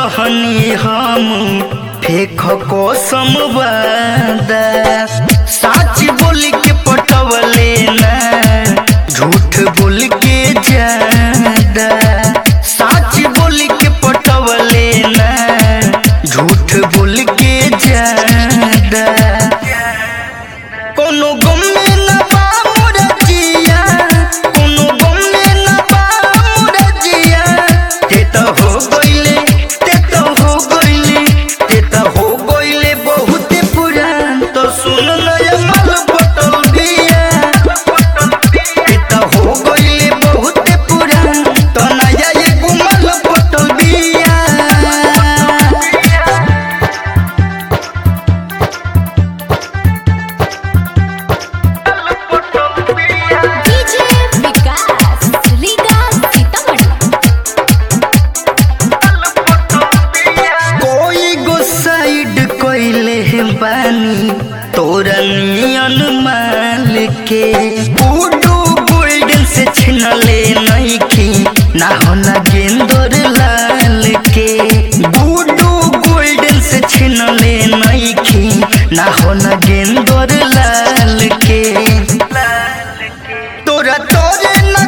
रहनी हम फेख कसम वादा सच बोल के पटवले ना झूठ बोल के ज्यादा सच बोल के पटवले ना झूठ बोल के ज्यादा कोनो गम में न बा मोर जिया कोनो गम में न बा मोर जिया ते तो हो गइले ते तो हो गइले ते तो हो गइले बहुत पुरान तो सुन नया माल बटल दिया ते तो हो गइले बहुत पुरान तो नया ये गुमल बटल दिया डीजे विकास रीगा सीतामढ़ी कोई गो साइड कोइले बानी तोरा नियन माल के बूडू गोल्डन से छिनले नहीं की ना होना गेंदर लाल के बूडू गोल्डन से छिनले नहीं की ना होना गेंदर लाल के तोरा तोरे न